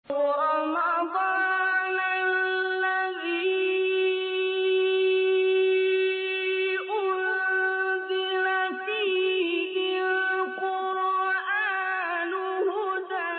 رمضان الذي أنزل فيه القرآن هدى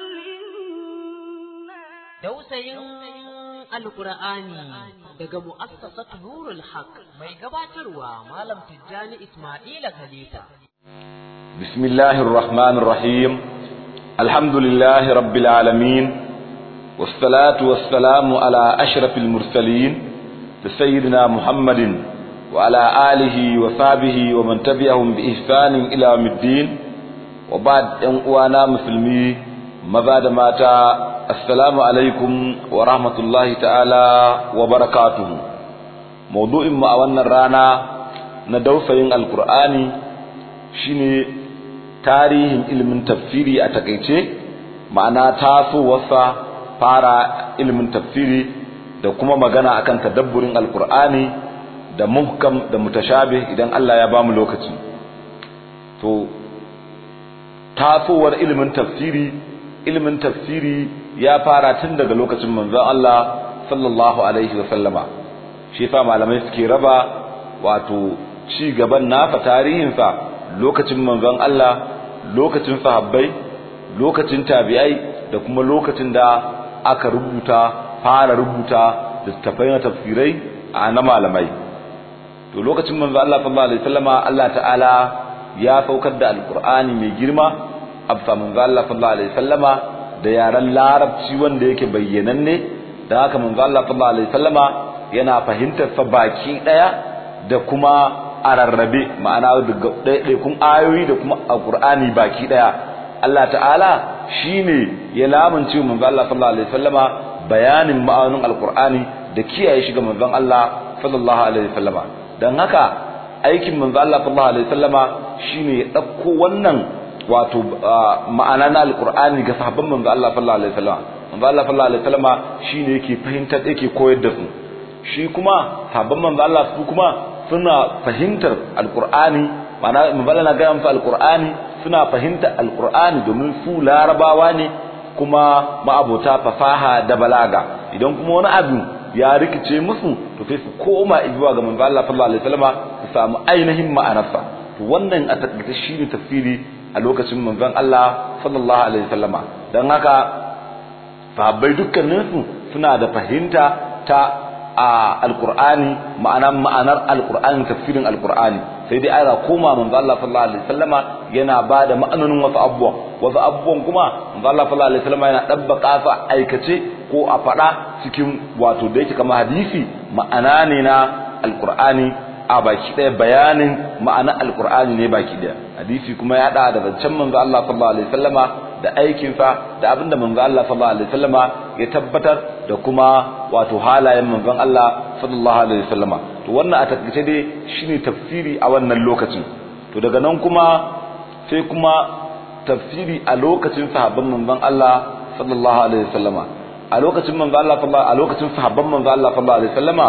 للناس Dausayin Alƙur'ani daga mu'assasat Nurul Haq mai gabatarwa Malam Tijjani Ismaila Khalifa. بسم الله الرحمن الرحيم الحمد لله رب العالمين والصلاة والسلام على أشرف المرسلين سيدنا محمد وعلى آله وصحبه ومن تبعهم بإحسان إلى يوم الدين وبعد أن أوانا مسلمي ماذا ماتا السلام عليكم ورحمة الله تعالى وبركاته موضوع ما أولنا الرانا ندوسين القرآن shine tarihin ilimin tafsiri a takaice ma'ana tasowarsa fara ilimin tafsiri da kuma magana akan tadabburin alkur'ani da muhkam da mutashabih idan Allah ya bamu lokaci to tasowar ilimin tafsiri ilimin tafsiri ya fara tun daga lokacin manzon Allah sallallahu alaihi wa sallama shi yasa malamai suke raba wato ci gaban nafa tarihinsa lokacin manzon Allah lokacin sahabbai lokacin tabi'ai da kuma lokacin da aka rubuta fara rubuta littafai na tafsirai a na malamai to lokacin manzon Allah sallallahu alaihi wasallama Allah ta'ala ya saukar da alqur'ani mai girma absa manzon Allah sallallahu alaihi wasallama da yaran larabci wanda yake bayyananne da haka manzon Allah sallallahu alaihi wasallama yana fahimtar sa baki daya da kuma a rarrabe ma'ana daga ɗaiɗaikun ayoyi da kuma a ƙur'ani baki ɗaya Allah ta'ala shine ya lamunce manzon Allah sallallahu alaihi wasallama bayanin ma'anonin alƙur'ani da kiyaye shi ga manzon Allah sallallahu alaihi wasallama dan haka aikin manzon Allah sallallahu alaihi wasallama shine ya ɗauko wannan wato ma'ana na alƙur'ani ga sahabban manzon Allah sallallahu alaihi wasallama manzon Allah sallallahu alaihi wasallama shine yake fahimtar yake koyar da su shi kuma sahabban manzon Allah su kuma suna fahimtar alkur'ani ma'ana mabala na gaya musu alkur'ani suna fahimtar alkur'ani domin su larabawa ne kuma ma'abota fasaha da balaga idan kuma wani abu ya rikice musu to sai su koma zuwa ga manzo Allah sallallahu alaihi wasallam su samu ainihin ma'anarsa to wannan a takaice shine tafsiri a lokacin manzon Allah sallallahu alaihi wasallama dan haka sahabbai dukkaninsu suna da fahimta ta a alqur'ani ma'anar ma'anar alqur'ani tafsirin alqur'ani sai dai ana koma manzo Allah sallallahu alaihi wasallama yana bada ma'anonin wasu abubuwan wasu abubuwan kuma manzo Allah sallallahu alaihi wasallama yana dabbaka su aikace ko a fada cikin wato da yake kamar hadisi ma'ana ne na alqur'ani a baki daya bayanin ma'anar alqur'ani ne baki daya hadisi kuma ya da zancen manzo Allah sallallahu alaihi wasallama da aikinsa da abinda manzo Allah sallallahu alaihi wasallama ya tabbatar da kuma wato halayen manzon Allah sallallahu alaihi wasallama to wannan a takaice dai shine tafsiri a wannan lokacin to daga nan kuma sai kuma tafsiri a lokacin sahabban manzon Allah sallallahu alaihi wasallama a lokacin manzon Allah sallallahu a lokacin sahabban manzon Allah sallallahu alaihi wasallama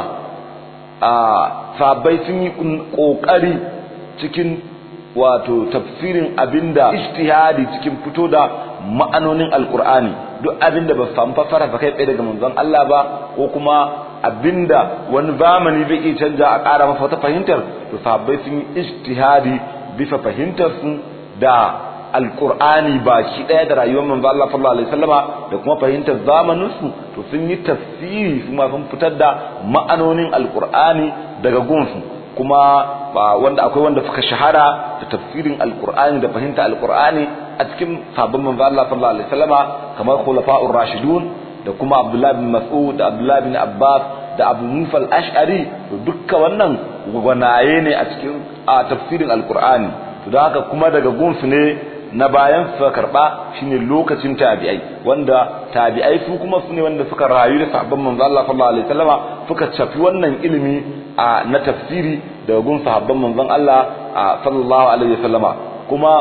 a sahabbai sun yi kokari cikin wato tafsirin abinda ijtihadi cikin fito da ma'anonin alqur'ani duk abinda ba samu fassara ba kai tsaye daga manzon Allah ba ko kuma abinda wani zamani zai iya canja a ƙara masa wata fahimtar to sahabbai sun yi ijtihadi bisa fahimtar su da alqur'ani baki daya da rayuwar manzon Allah sallallahu alaihi wasallama da kuma fahimtar zamanin su to sun yi tafsiri kuma sun fitar da ma'anonin alqur'ani daga gunsu kuma wanda akwai wanda suka shahara da tafsirin alqur'ani da fahimta alqur'ani a cikin sabon manzo Allah sallallahu alaihi wasallama kamar khulafa'ur rashidun da kuma Abdullah bin Mas'ud da Abdullah bin Abbas da Abu Musa al-Ash'ari to dukkan wannan gwanaye ne a cikin a tafsirin alqur'ani to da haka kuma daga gunsu ne na bayan suka karba shine lokacin tabi'ai wanda tabi'ai su kuma su ne wanda suka rayu da sahabban manzo Allah sallallahu alaihi wasallama suka cafi wannan ilimi a na tafsiri daga gun sahabban manzon Allah sallallahu alaihi wasallama kuma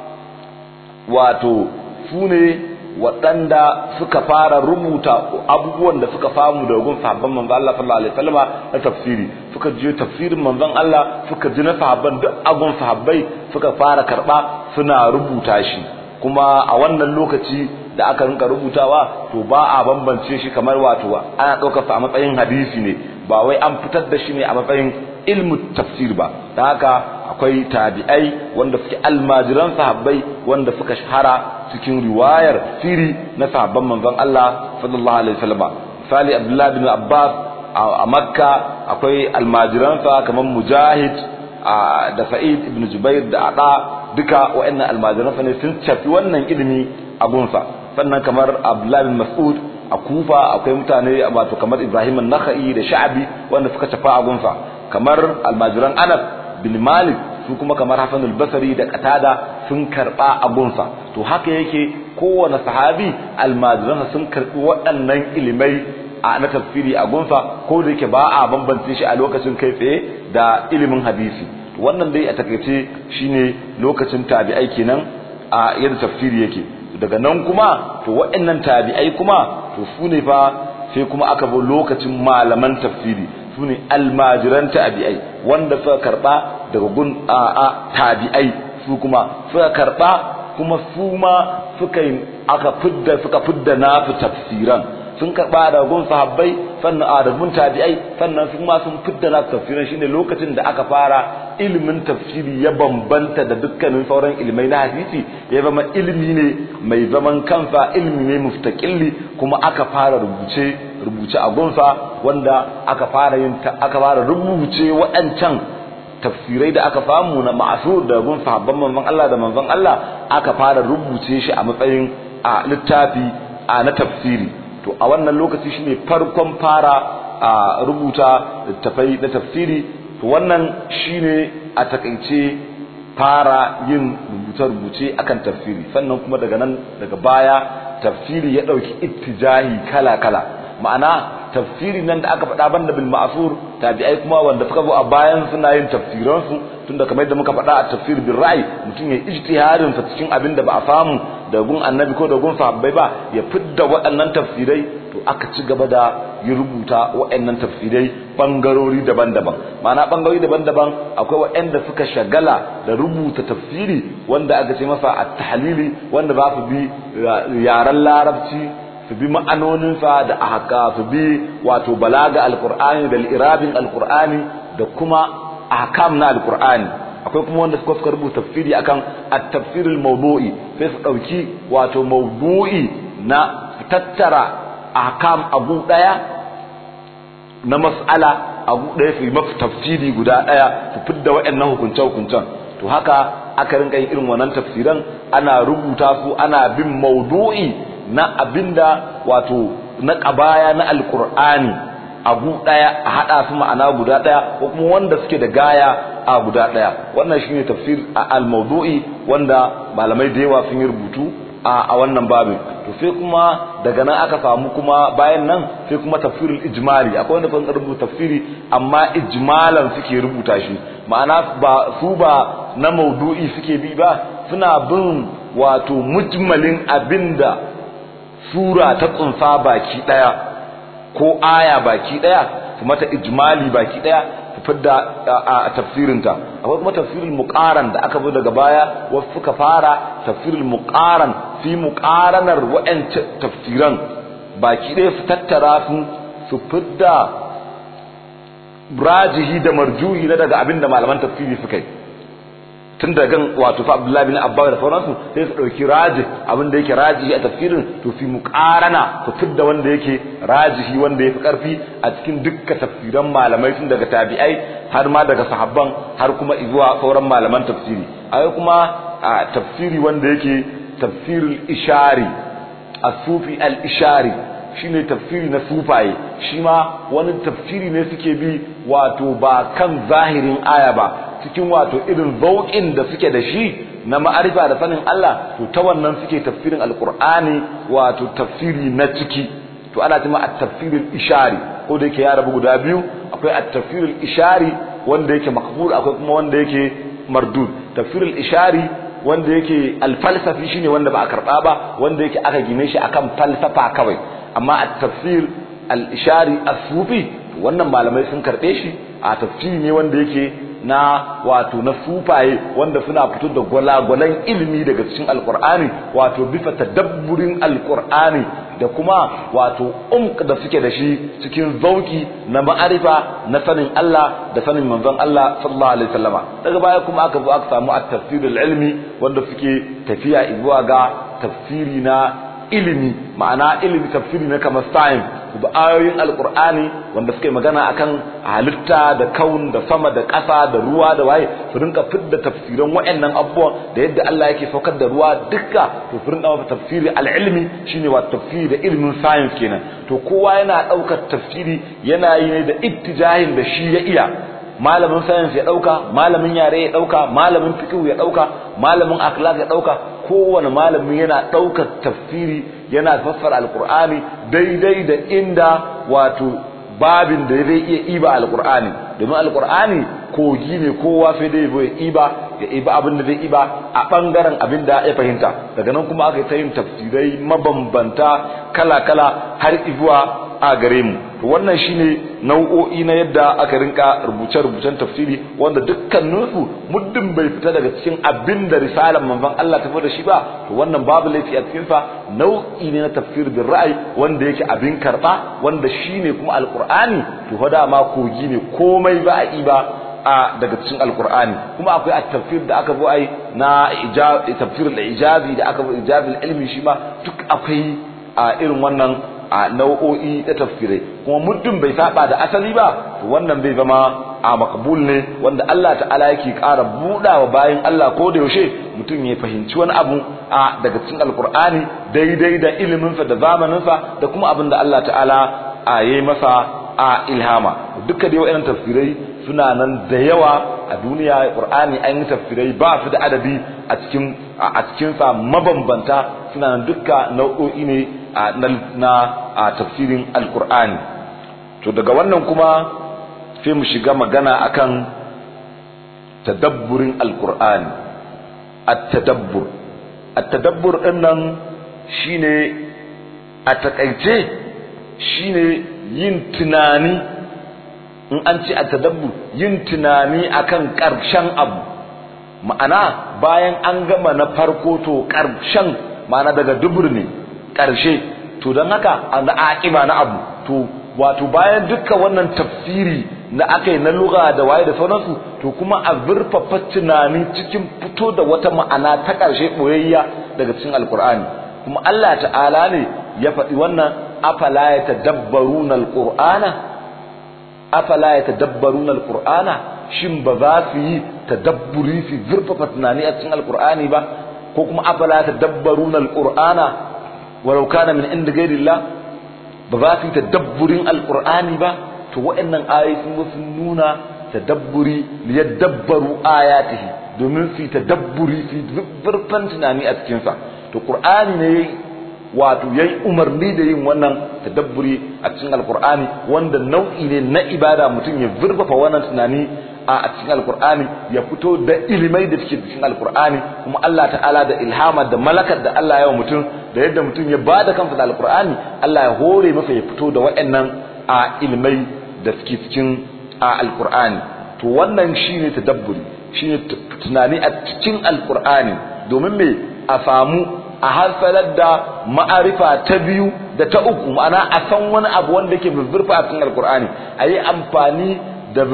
wato su ne waɗanda suka fara rubuta abubuwan da suka samu daga gun sahabban manzon Allah sallallahu alaihi wasallama na tafsiri suka je tafsirin manzon Allah suka ji na sahabban duk agun sahabbai suka fara karba suna rubuta shi kuma a wannan lokaci da aka rinka rubutawa to ba a bambance shi kamar wato ana ɗaukar sa a matsayin hadisi ne ba wai an fitar da shi ne a matsayin ilmu tafsir ba da haka akwai tabi'ai wanda suke almajiran sahabbai wanda suka shahara cikin riwayar siri na sahabban manzon Allah sallallahu alaihi wasallam misali Abdullah bin Abbas a Makka akwai almajiransa kamar Mujahid da Sa'id ibn Jubair da Ada duka waɗannan almajiransa ne sun cafi wannan ilimi a gunsa sannan kamar Abdullah bin Mas'ud a Kufa akwai mutane wato kamar Ibrahim an-Nakhai da Sha'bi wanda suka cafa a gunsa kamar almajiran Anas bin Malik su kuma kamar Hassan al-Basri da Qatada sun karba a gunsa to haka yake kowane sahabi almajiransa sun karbi waɗannan ilimai a na tafsiri a gunsa ko da yake ba a bambance shi a lokacin kai tsaye da ilimin hadisi wannan dai a takaice shine lokacin tabi'ai kenan a yadda tafsiri yake daga nan kuma to waɗannan tabi'ai kuma to su ne fa sai kuma aka bi lokacin malaman tafsiri su ne almajiran tabi'ai wanda suka karba daga gun a tabi'ai su kuma suka karba kuma su ma suka aka fidda suka fidda nafi tafsiran sun karba da gun sahabbai sannan a da gun tabi'ai sannan su ma sun fidda nafi tafsiran shine lokacin da aka fara ilimin tafsiri ya bambanta da dukkanin sauran ilmai na hadisi ya zama ilimi ne mai zaman kansa ilimi ne mustaqilli kuma aka fara rubuce rubuce a gunsa wanda aka fara yin aka fara rubuce waɗancan tafsirai da aka samu na ma'asur da gun sahabban manzon Allah da manzon Allah aka fara rubuce shi a matsayin a littafi a na tafsiri to a wannan lokaci shine farkon fara a rubuta littafai na tafsiri to wannan shine a takaice fara yin rubuce-rubuce akan tafsiri sannan kuma daga nan daga baya tafsiri ya dauki ittijahi kala-kala ma'ana tafsiri nan da aka faɗa banda bil ma'sur tabi'ai kuma wanda suka zo a bayan suna yin tafsiran su tunda kamar yadda muka faɗa a tafsir bil ra'i mutum ya ijtihadin sa cikin abin da ba a samu da gun annabi ko da gun sahabbai ba ya fidda waɗannan tafsirai to aka ci gaba da yi rubuta waɗannan tafsirai bangarori daban-daban ma'ana bangarori daban-daban akwai waɗanda suka shagala da rubuta tafsiri wanda aka ce masa at-tahlili wanda za su bi yaren larabci su bi ma'anoninsa da ahaka su bi wato balaga alqur'ani da irabin alqur'ani da kuma ahkam na alqur'ani akwai kuma wanda suka rubuta tafsiri akan at-tafsir al-mawdu'i sai su dauki wato mawdu'i na tattara ahkam abu daya na mas'ala abu daya su mafi tafsiri guda daya su fidda waɗannan hukunce hukuncen to haka aka rinka yin irin wannan tafsiran ana rubuta su ana bin mawdu'i na abinda wato na kabaya na alqur'ani abu daya a hada su ma'ana guda daya ko kuma wanda suke da gaya a guda daya wannan shine tafsir al-mawdu'i wanda malamai da yawa sun yi rubutu a wannan babin to sai kuma daga nan aka samu kuma bayan nan sai kuma tafsirul ijmali akwai wanda sun rubuta tafsiri amma ijmalan suke rubuta shi ma'ana ba su ba na maudu'i suke bi ba suna bin wato mujmalin abinda sura ta tsunsa baki daya ko aya baki daya su mata ijmali baki daya su fidda a tafsirinta akwai kuma tafsirul muqaran da aka bi daga baya wasu suka fara tafsirul muqaran fi muqaranar wa'ancan tafsiran baki daya su tattara su su fidda rajihi da marjuhi na daga abinda malaman tafsiri suka yi tun da gan wato fa Abdullahi bin Abbas da sauransu sai su dauki rajih abin da yake rajihi a tafsirin to fi muqarana su fidda wanda yake rajihi wanda yafi karfi a cikin dukkan tafsiran malamai tun daga tabi'ai har ma daga sahabban har kuma zuwa sauran malaman tafsiri akwai kuma a tafsiri wanda yake tafsirul ishari as-sufi al-ishari shine tafsiri na sufaye shi ma wani tafsiri ne suke bi wato ba kan zahirin aya ba cikin wato irin zauƙin da suke da shi na ma'arifa da sanin Allah to ta wannan suke tafsirin alqur'ani wato tafsiri na ciki to ana cewa at-tafsirul ishari ko da yake ya rabu guda biyu akwai at-tafsirul ishari wanda yake makbul akwai kuma wanda yake mardud tafsirul ishari wanda yake al-falsafi shine wanda ba a karba ba wanda yake aka gine shi akan falsafa kawai amma at-tafsir al-ishari as-sufi wannan malamai sun karbe shi a tafsiri ne wanda yake na wato na sufaye wanda suna fito da gwalagwalan ilimi daga cikin alkur'ani wato bisa tadabburin alkur'ani da kuma wato umk da suke da shi cikin zauki na ma'arifa na sanin Allah da sanin manzon Allah sallallahu alaihi wasallama daga baya kuma aka zo aka samu at-tafsir ilmi wanda suke tafiya zuwa ga tafsiri na ilimi ma'ana ilimi tafsiri na kamar science da ayoyin alkur'ani wanda suke magana akan halitta da kaun da sama da ƙasa da ruwa da waye su rinka fidda tafsiran waɗannan abubuwan da yadda Allah yake saukar da ruwa dukka to su rinka masa tafsiri al-ilmi shine wa tafsiri da ilimin science kenan to kowa yana ɗaukar tafsiri yana yi ne da ittijahin da shi ya iya malamin science ya ɗauka malamin yare ya ɗauka malamin fiqh ya ɗauka malamin akhlaq ya ɗauka kowane malamin yana ɗaukar tafsiri yana fassara alkur'ani daidai da inda wato babin da zai iya iba alkur'ani domin alkur'ani kogi ne kowa sai dai zai iba ya iba abin da zai iba a bangaren abin da ya fahimta daga nan kuma aka yi ta yin tafsirai mabambanta kala-kala har izuwa a gare mu wannan shine nau'o'i na yadda aka rinka rubuce-rubucen tafsiri wanda dukkaninsu muddin bai fita daga cikin abin da risalar manzon Allah ta da shi ba to wannan babu laifi a cikin sa nau'i ne na tafsir bin ra'ayi wanda yake abin karba wanda shine kuma alqur'ani to fa dama kogi ne komai ba a ba a daga cikin alqur'ani kuma akwai at-tafsir da aka zo ai na ijab tafsir al-ijazi da aka zo ijabi ilmi shi ma duk akwai a irin wannan a nau'o'i da tafsirai kuma muddin bai saba da asali ba to wannan bai zama a makbul ne wanda Allah ta'ala yake ƙara budawa bayan Allah ko da yaushe mutum ya fahimci wani abu a daga cikin alkur'ani daidai da ilimin sa da zamanin sa da kuma abin da Allah ta'ala a yayi masa a ilhama duka da wayannan tafsirai suna nan da yawa a duniya qur'ani an yi tafsirai ba su da adadi a cikin a cikin sa mabambanta suna nan dukka nau'o'i ne na tafsirin alkur'ani to daga wannan kuma sai mu shiga magana akan tadabburin alkur'ani at-tadabbur at-tadabbur din nan shine a takaice shine yin tunani in an ce at-tadabbur yin tunani akan karshen abu ma'ana bayan an gama na farko to karshen ma'ana daga dubur ne ƙarshe to don haka an da aƙiba na abu to wato bayan dukkan wannan tafsiri na aka yi na lugha da waye da sauransu to kuma a zurfafa tunani cikin fito da wata ma'ana ta ƙarshe ɓoyayya daga cikin alkur'ani kuma Allah ta'ala ne ya faɗi wannan afala ya tadabbaruna alqur'ana afala ya tadabbaruna alqur'ana shin ba za su yi tadabburi su zurfafa tunani a cikin alkur'ani ba ko kuma afala ya tadabbaruna alqur'ana walau kana min inda gairillah ba za su yi tadabburin alqur'ani ba to waɗannan ayoyi sun zo sun nuna tadabburi li yadabbaru ayatihi domin su yi tadabburi su yi zurfan tunani a cikin sa to qur'ani ne wato yayi umarni da yin wannan tadabburi a cikin alqur'ani wanda nau'i ne na ibada mutum ya zurfafa wannan tunani a cikin alkur'ani ya fito da ilimai da suke cikin alkur'ani kuma Allah ta'ala da ilhama da malakar da Allah ya wa mutum da yadda mutum ya bada kansa da alkur'ani Allah ya hore masa ya fito da waɗannan a ilimai da suke cikin a alkur'ani to wannan shine tadabburi shine tunani a cikin alkur'ani domin me a samu a hasalar da ma'arifa ta biyu da ta uku ma'ana a san wani abu wanda yake zurfa a cikin alkur'ani a yi amfani da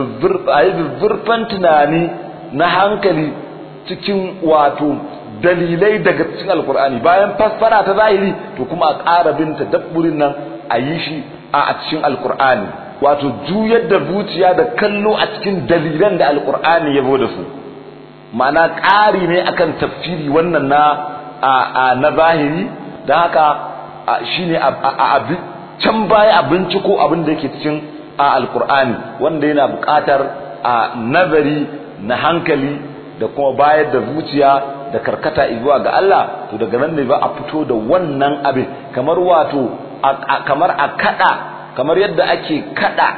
zurfan tunani na hankali cikin wato dalilai daga cikin alkur'ani bayan fassara ta zahiri to kuma a ƙara bin tadabburin nan a yi shi a cikin alkur'ani wato juyar da zuciya da kallo a cikin dalilan da alkur'ani ya da su ma'ana ƙari ne akan tafsiri wannan na na zahiri da haka shine a can baya a binciko abin da yake cikin a alkur'ani wanda yana buƙatar a nazari na hankali da kuma bayar da zuciya da karkata zuwa ga Allah to daga nan ne ba a fito da wannan abin kamar wato kamar a kada kamar yadda ake kada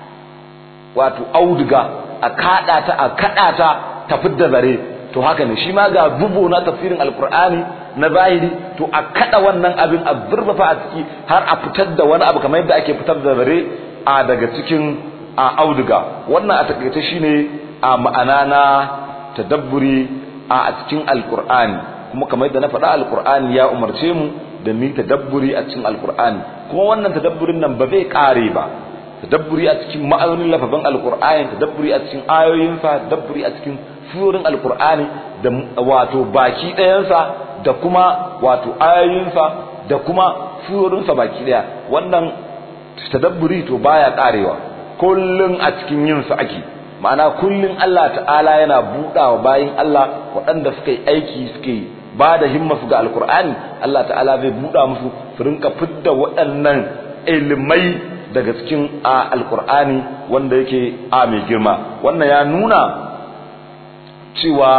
wato auduga a kada ta a kada ta ta fidda zare to haka ne shi ma ga bubu na tafsirin alkur'ani na zahiri to a kada wannan abin a zurfafa a ciki har a fitar da wani abu kamar yadda ake fitar da zare a daga cikin a auduga wannan a takaice shine a ma'ana na tadabburi a cikin alkur'ani kuma kamar yadda na faɗa alkur'ani ya umarce mu da mu tadabburi a cikin alkur'ani kuma wannan tadabburin nan ba zai kare ba tadabburi a cikin ma'aunin lafafin alkur'ani tadabburi a cikin ayoyinsa tadabburi a cikin surorin alkur'ani da wato baki ɗayansa da kuma wato ayoyinsa da kuma surorinsa baki ɗaya wannan tadabburi to baya karewa kullun a cikin yin su ake ma'ana kullun Allah ta'ala yana buɗawa bayin Allah waɗanda suka yi aiki suka yi ba da himma su ga alkur'ani Allah ta'ala zai buɗa musu su rinka fidda waɗannan ilimai daga cikin a alkur'ani wanda yake a mai girma wannan ya nuna cewa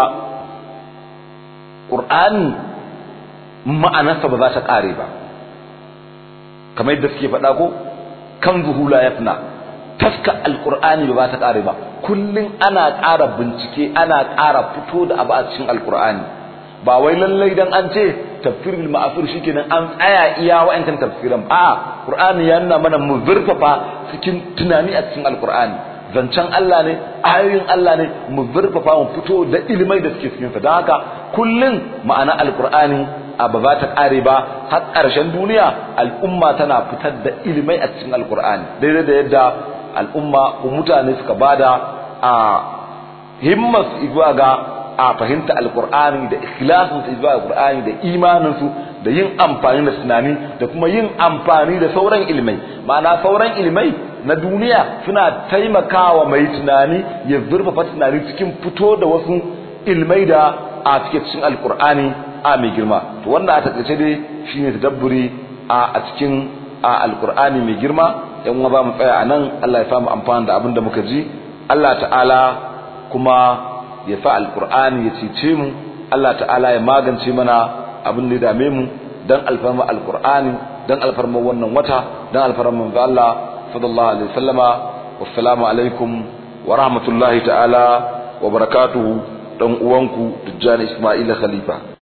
ƙur'ani ma'anarsa ba za ta ƙare ba kamar yadda suke faɗa ko kan zuhula ya fina taska alkur'ani ba ta ƙare ba kullum ana ƙara bincike ana ƙara fito da abu a cikin alkur'ani ba wai lallai dan an ce tafsirul ma'asur shikenan an tsaya iya wa'ancan tafsiran a qur'ani ya nuna mana mu zurfafa cikin tunani a cikin alkur'ani zancen Allah ne ayoyin Allah ne mu zurfafa mu fito da ilimai da suke cikin sa don haka kullum ma'ana alkur'ani a ba za ta ƙare ba har ƙarshen duniya al'umma tana fitar da ilimai a cikin alkur'ani daidai da yadda al'umma ko mutane suka bada a himmas zuwa ga a fahimta alkur'ani da ikhlasin su zuwa alkur'ani da imanin su da yin amfani da tunani da kuma yin amfani da sauran ilmai ma'ana sauran ilmai na duniya suna taimakawa mai tunani ya zurfafa tunani cikin fito da wasu ilmai da a cikin alkur'ani a mai girma to wanda a takaice dai shine tadabburi a cikin a alkur'ani mai girma yan uwa ba mu tsaya anan Allah ya samu amfani da abin da muka ji Allah ta'ala kuma ya sa alkur'ani ya cece mu Allah ta'ala ya magance mana abin da ya dame mu dan alfarma alkur'ani dan alfarma wannan wata dan alfarma manzo Allah sallallahu alaihi wasallama wassalamu alaikum wa rahmatullahi ta'ala wa barakatuhu dan uwanku Tijjani Ismaila Khalifa